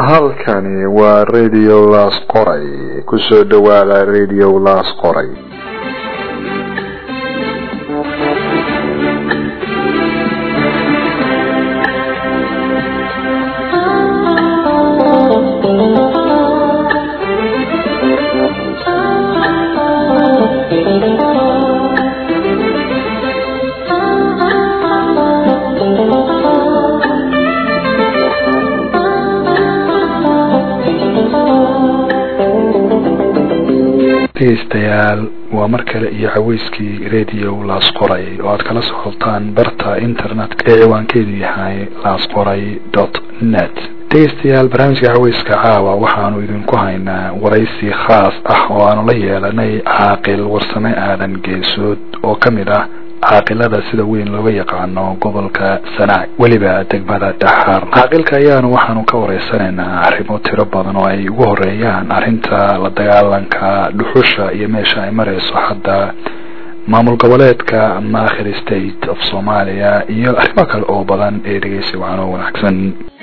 halkani waa radio las qoray kusoo dhawaada radio las qoray dhegeystayaal waa mar kale iyo caweyskii radio laas qoray oo aad kala socotaan barta internetka ee ciwaankeedu yahay laas qoray dot net dhegeystayaal barnaamijka caweyska caawa waxaanu idinku haynaa waraysi khaas ah oo aanu la yeelanay caaqil warsame aadan geesood oo kamid ah caaqilada sida weyn looga yaqaano gobolka sanaag weliba degmada dhaxaar caaqilka ayaanu waxaanu ka wareysanaynaa arrimo tiro badan oo ay ugu horeeyaan arrinta la dagaalanka dhuxusha iyo meesha ay mareyso hadda maamul goboleedka maakhir state of soomaaliya iyo arrimo kale oo badan ee dhegeysi wacan oo wanaagsan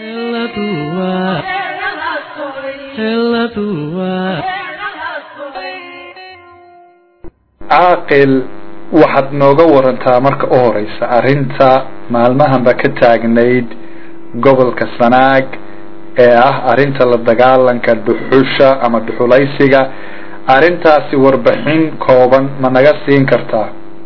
caaqil waxaad nooga warantaa marka u horeysa arrinta maalmahanba ka taagnayd gobolka sanaag ee ah arrinta la dagaalanka dhuxusha ama dhuxulaysiga arrintaasi warbixin kooban ma naga siin kartaa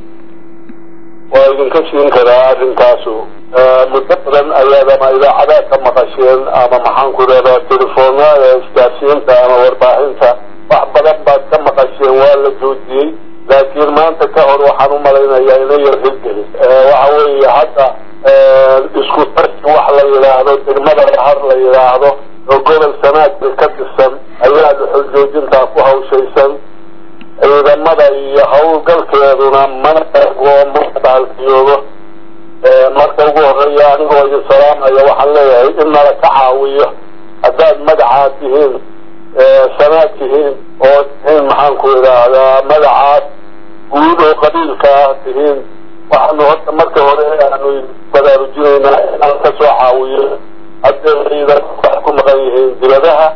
waa idinka siin karaa arrintaasu muddo badan ayaad ama idaacadaad ka maqasheen ama maxaan ku rahdaa telefoonada isgaarsiinta ama warbaahinta wax badan baad ka maqasheen waa la joojiyey laakiin maanta ka hor waxaan u malaynayaa ina yar hirgelin waxa weeye hadda isku tarki wax la yidhaahdo degmada lahar la yidhaahdo oo gobol sanaadka ka tirsan ayaa dhuxul joojintaa ku hawshaysan ciidamada iyo hawlgalkeeduna mana oo mabaalkiyoodo marka ugu horeeya anigoo idin salaamaya waxaan leeyahay in nala ka caawiyo haddaad magacaa tihiin sanaad tihiin oo tihiin maxaan ku idhaahdaa magacaas guud oo qabiilka ah tihiin waxaanu horta marka hore aanu baraarujinaynaa inaan ka soo caawiyo haddee ciidan wax ku maqan yihiin diladaha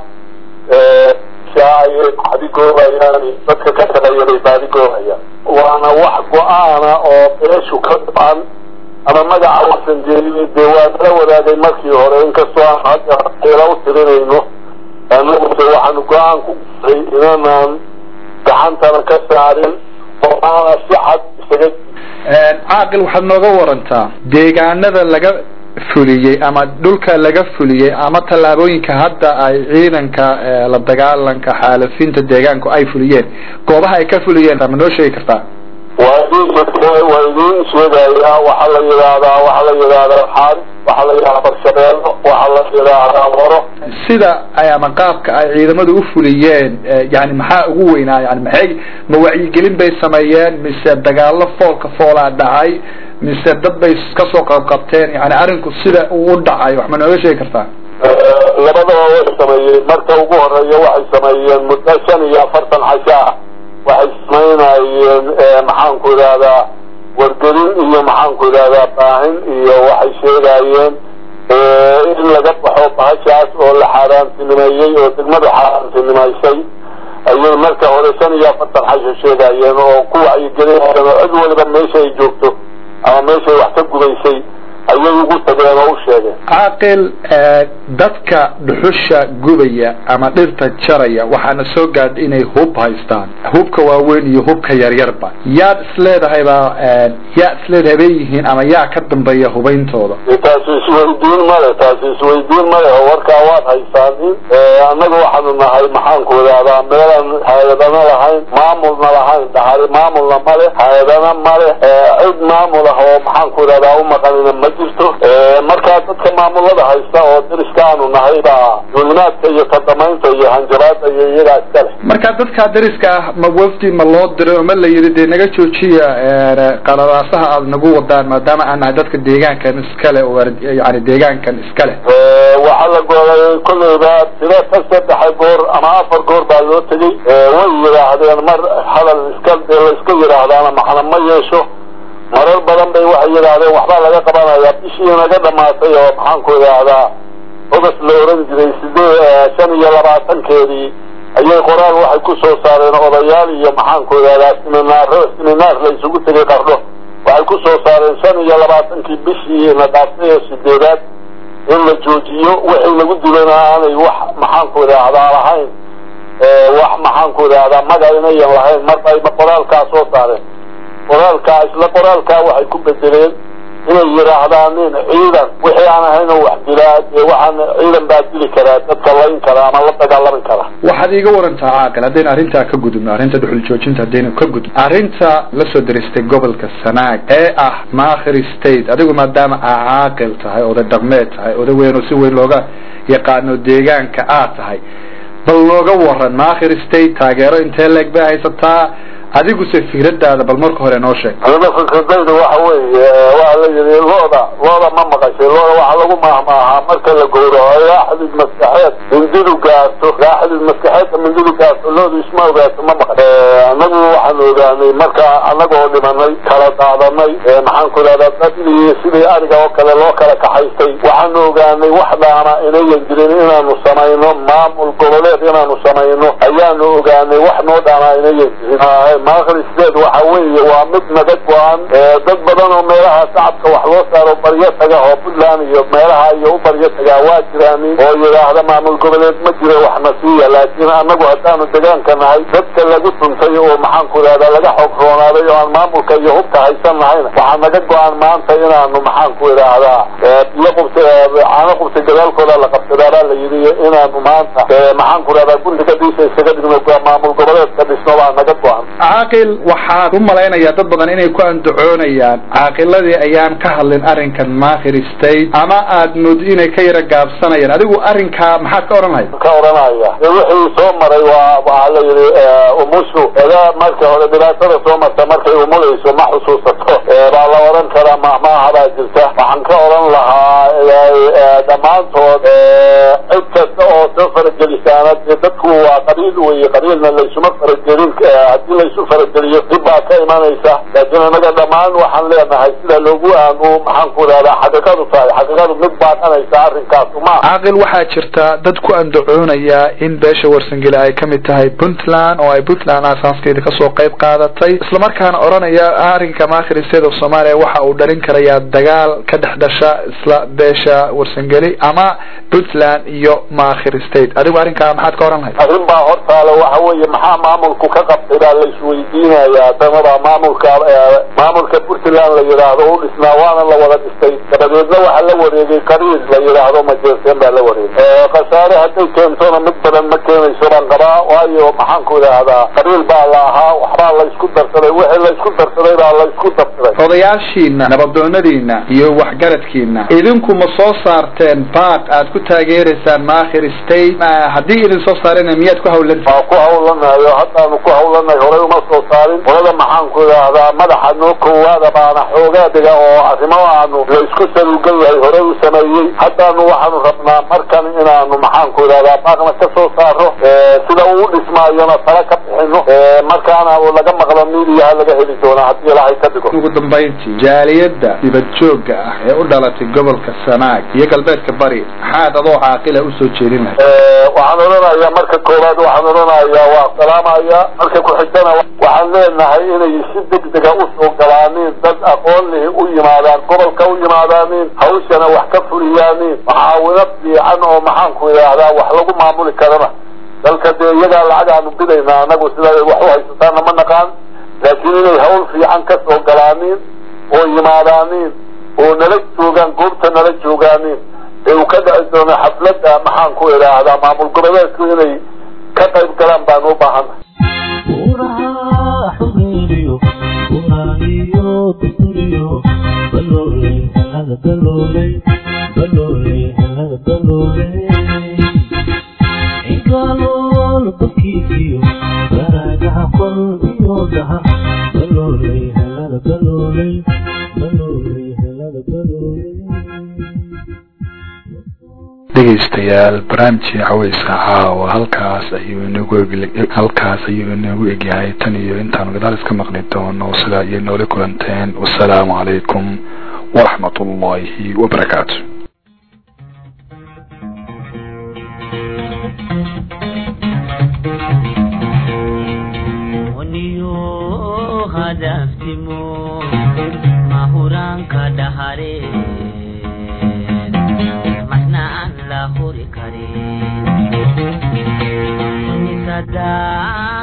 shaacay baadigoobayaan dadka ka shaqeeyanay baadigoobayaan waana wax go-aana oo beeshu ka dhaban ama magaca wasan jeeliyey dee waa nala wadaagay markii hore inkastoo aan hadda ila u tirinayno anaguse waxaanu go-aan ku guray inanaan gacantana ka saarin oo aana si cad isaga caaqil waxaad nooga warantaa deegaanada laga fuliyey ama dhulka laga fuliyey ama tallaabooyinka hadda ay ciidanka la dagaalanka xaalafinta deegaanku ay fuliyeen goobaha ay ka fuliyeen ma noo sheegi kartaa waa idin waa idin sheegayaa waxaa la yidhaahdaa waxaa la yidhaahdaa xaal waxaa la yidhahdaa barshabeello waxaa la yidhaahdaa waro sida ay ama qaabka ay ciidamadu u fuliyeen yani maxaa ugu weynaa yani maxay ma wacyigelin bay sameeyeen mise dagaalo foolka foolaa dhacay mise dad bay kasoo qabqabteen yani arrinku sida uu u dhacay wax ma nooga sheegi kartaa labadaba way sameeyeen marka ugu horeeya waxay sameeyeen muddo shan iyo afartan casho ah waxay samaynayeen maxaan ku idhahdaa wargelin iyo maxaan ku idhahdaa baahin iyo waxay sheegayeen in laga baxo bahashaas oo la xaaraantinimeeyey oo degmadu xaaraantinimaysay ayay marka hore shan iyo afartan xasho sheegayeen oo ku wacyigelinayeen oo cid waliba meesha ay joogto ama meeshay wax ka gudaysay ayay ugu tageen oo u sheegeen caaqil dadka dhuxusha gubaya ama dhirta jaraya waxaana soo gaadha inay hub haystaan hubka waaweyn iyo hubka yaryarba yaad isleedahay baa yaa isleedahay bay yihiin ama yaa ka dambeeya hubeyntooda taasi isweydiin male taasi isweydiin male oo warkaa waad haysaanin annaga waxaanu nahay maxaan ku idhahdaa meelaan hay-adana lahayn maamulna lahayn dhahari maamulna male hay-adana male cid maamul ah oo maxaan ku idhahdaa u maqanina ma jirto markaa dadka maamulada haysta oo dariska aanu nahay baa dulimaadka iyo kadamaynta iyo hanjabaada iyo iyagaa iska leh marka dadka dariska ah ma wafdi ma loo diray oo ma la yidhi dee naga joojiya qalalaasaha aada nagu wadaan maadaama aan nahay dadka deegaankan iskale yani deegaankan iskale waxaa la gooday kolleyba tiro ka saddexa goor ama afar goor baa loo tegey way yidhaahdeen mar hadal iska la iska yidhaahdaana macna ma yeesho marar badan bay waxay yidhaahdeen waxbaa laga qabanayaa bishii naga dhamaatay oo maxaan ku idhaahdaa ogas la oran jiray sidee shan iyo labaatankeedii ayay qoraal waxay ku soo saareen odayaal iyo maxaanku idhahdaa siminaaro siminaar la isugu tegay qardho waxay ku soo saareen shan iyo labaatankii bishii na dhaaftay ee sideedaad in la joojiyo wixii lagu dilana aanay wax maxaanku idhaahdaa lahayn wax maxaanku idhaahdaa maga inayan lahayn marba ayba qoraalkaa soo saareen qoraalkaa isla qoraalkaa waxay ku bedeleen inay yidhaahdaan nin ciidan wixii aan ahayn oo wax dilaa dee waxaan ciidan baa dili karaa dadka layn kara ama la dagaalami kara waxaad iiga warantaa caaqil haddaynu arrintaa ka gudubno arrinta dhuxul joojinta haddaynu ka gudubno arrinta la soo deristay gobolka sanaag ee ah maakhir state adigu maadaama aa caaqil tahay oday dhaqmeed tahay oday weyn oo si weyn looga yaqaano deegaanka aad tahay bal looga waran maakhir state taageero intee leeg bay haysataa adiguse fikradaada bal marka hore noo sheeg aniga fikradayda waxa weeye waa la yidhi looda looda ma maqashay looda waxaa lagu maahmaahaa marka la gowraco raaxdid maskaxeed mindidu gaarto raaxdid maskaxeedka mindidu gaarto loodu isma ogaato ma maqan anagu waxaan ogaanay marka anagoo dhimanay kala daadanay maxaan ku idhahdaa dadii sidii ariga oo kale loo kala kaxaystay waxaan ogaanay wax dhaama inayan jirin inaanu samayno maamul goboleed inaanu samayno ayaanu ogaanay wax noo dhaama inayan jirin maakrisdeed waxa weeye waa mid naga go-an dad badan oo meelaha shacabka wax loo saaro baryo taga oo puntland iyo meelaha iyo u baryo tagaa waa jiraan oo yidhaahda maamul goboleed ma jiro waxna siiya laakiin annagu haddaanu degaanka nahay dadka lagu tuntay oo maxaanku idhahdaa laga xoog roonaaday oo aan maamulka iyo hubka haysan nahayna waxaa naga go-an maanta inaanu maxaanku idhaahdaa biyo qubta caano qubta gadaalkooda la qabsadaabaa la yidhi inaanu maanta maxaanku idhahdaa guriga dhiisa isaga dhigno maamul goboleedka dhisno baa naga go-an caaqil waxaad u malaynayaa dad badan inay ku andacoonayaan caaqiladii ayaan ka hadlin arrinkan maakhir state ama aad mood inay ka yara gaabsanayaan adigu arrinkaa maxaad ka odhan lahayd ka odhanaya wixii soo maray waa waxaa la yidhi umushu eda marka hore dhibaatada soo marta markay umulayso ma xusuusato baa la odhan karaa mahmaaha baa jirta waxaan ka odhan lahaa dhammaantood cid kasta oo soo faragelisaana dee dadku waa qabiil weye qabiilna laysuma faragelin hadii laysu farageliyo dib baa ka imanaysa laakiin anaga dhammaan waxaan leenahay sida loogu aanu maxaanku idhahdaa xaqiiqadu tahay xaqiiqadu mid baaqanaysa arrinkaas ma caaqil waxaa jirta dad ku andacoonaya in beesha warsangeli ay kamid tahay puntland oo ay puntland aasaaskeeda kasoo qayb qaadatay islamarkaana odhanaya arrinka maakhir state of soomaaliya waxa uu dhalin karayaa dagaal ka dhex dhasha isla beesha warsangeli ama puntland iyo maakhir state adigu arrinkaa maxaad ka odhan lahayd arrin baa hortaale waxa weeye maxaa maamulku ka qabtay baa laisweydiinayaa tanada maamulka maamulka puntland la yidhaahdo u dhisnaa waana la wada dhistay dabadeedna waxaa la wareegay qariil la yidhaahdo majeerteen baa la wareegay khasaare hadday keentona mid badan ma keenayso baan qabaa waayo maxaanku idhaahdaa qariil baa la ahaa waxbaa la isku darsaday wixii la isku darsaday baa la isku darsaday odayaashiina nabadoonadiina iyo waxgaradkiina idinku ma soo saarteen baaq aad ku taageeraysaan maakhir state haddii idin soo saarena miyaad ku hawlantii waa ku hawlanayo haddaanu ku hawlanahay horey uma soo saarin qolada maxaanku idhaahdaa madaxa noo koowaada baana xoogaadiga oo arrimo aanu la isku saluugan yahay horey u sameeyey haddaanu waxaanu rabnaa markan inaanu maxaanku idhahdaa baaqna ka soo saaro sida uu u dhismaayona tala ka bixino markaana laga maqlo miidiyaha laga heli doonaa haddii ilahay ka dhigo ugu dambayntii jaaliyadda dibad joogga ah ee u dhalatay gobolka sanaag iyo galbeedka bari maxaad adoo caaqila usoo jeedin lahayd waxaan odhanayaa marka koowaad waxaan odhanayaa waa salaamaya marka ku-xigtana waxaan leenahay inay si degdega usoo galaanin dad aqoon lihi u yimaadaan gobolka u yimaadaanin hawshana wax ka fuliyaanin maxaawino fiican oo maxaanku idhaahdaa wax lagu maamuli karana dalka dee iyagaa lacag aanu bidaynaa anagu sida wax u haysataana ma naqaan laakiin inay hawl fiican ka soo galaanin oo yimaadaanin oo nala joogaan goobta nala joogaanin ee uu ka dhici doono xafladda maxaanku idhaahdaa maamul goboleedku inay ka qayb galaan baanu u baahana dhegaystayaal barnaamijkii caweyska caawa halkaas ayuu inagu halkaas ayuu inagu egyahay tan iyo intaanu gadaal iska maqli doono sidaa iyo noola kulanteen wasalaamu calaykum waraxmat ullaahi wabarakaatu huraanka dhahareen marna aan la huri karin